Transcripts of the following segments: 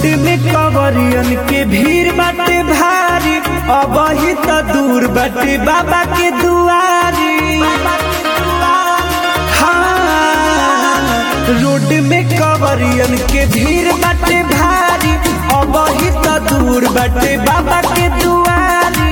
में कवरियन के भीड़ बाटे भारी अब ही तो दूर बाटे बाबा के दुआरी हाँ रोड में कवरियन के भीड़ बाटे भारी अब ही तो दूर बाटे बाबा के दुआरी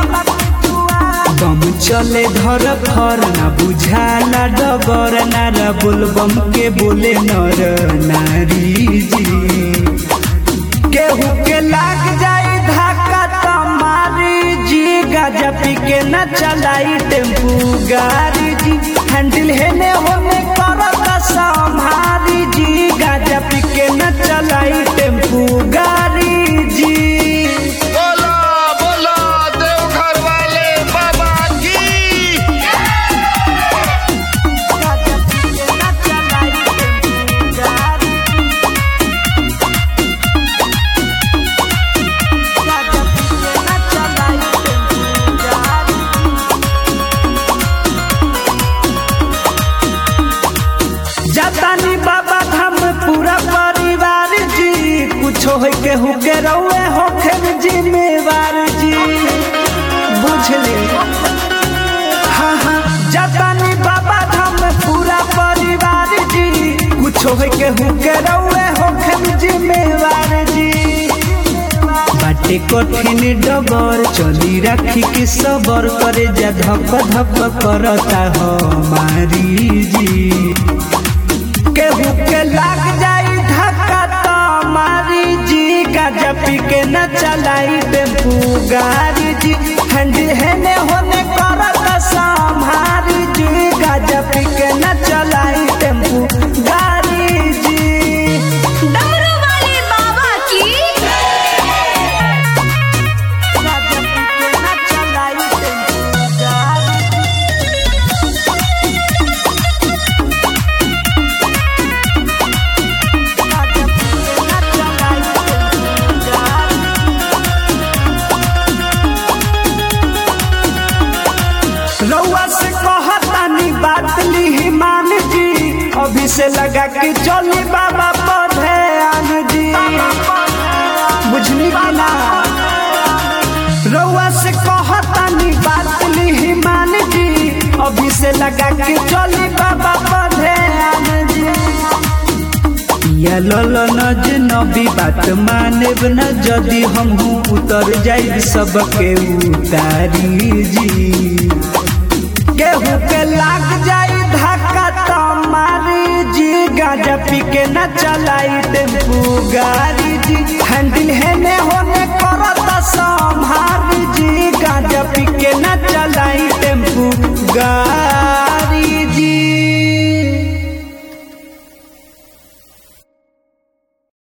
बम चले धर फर ना बुझाला डगर नारा बोल बम के बोले नर नारी जी केहू के लाग जाई धक्का त मारी जी गाजा पी के न चलाई टेम्पू गाड़ी जी हैंडल हेने होने करत संभारी जी गाजा पी के न चलाई टेम्पू गाड़ी जी बोला बोला देवघर वाले बाबा की जातानी बाबा धाम पूरा परिवार जी कुछ हो के हुके रहुए होखे जिम्मेवार जी बुझले हाँ हाँ जातानी बाबा धाम पूरा परिवार जी कुछ हो के हुके रहुए होखे जिम्मेवार जी बाटे कठिन डगर चली राखी के सबर करे जा धप धप करता हमारी जी केहू के लाग जाई धक्का तो मारी जी गाजा पी के न चलाई टेम्पू गाड़ी जी हैंडल हेने होने करत संभारी जी गाजा पी के न चलाई टेम्पू गाड़ी जी डमरू वाले बाबा की गाजा पी के न चलाई टेम्पू गाड़ी गाजा पी के न चलाई टेम्पू गाड़ी रउआ से कहतानी बात ली मान जी अभी से लगा के चली बाबा पौधे आन जी बुझनी कि ना रउआ से कहतानी बात ली मान जी अभी से लगा के चली बाबा पौधे आन जी या लल नज नबी बात मानेब न जदि हमहू उतर जाई सबके उतारी जी केहू के लाग जाई धक्का तो मारी जी गाजा पी के न चलाई टेम्पू गाड़ी जी हैंडल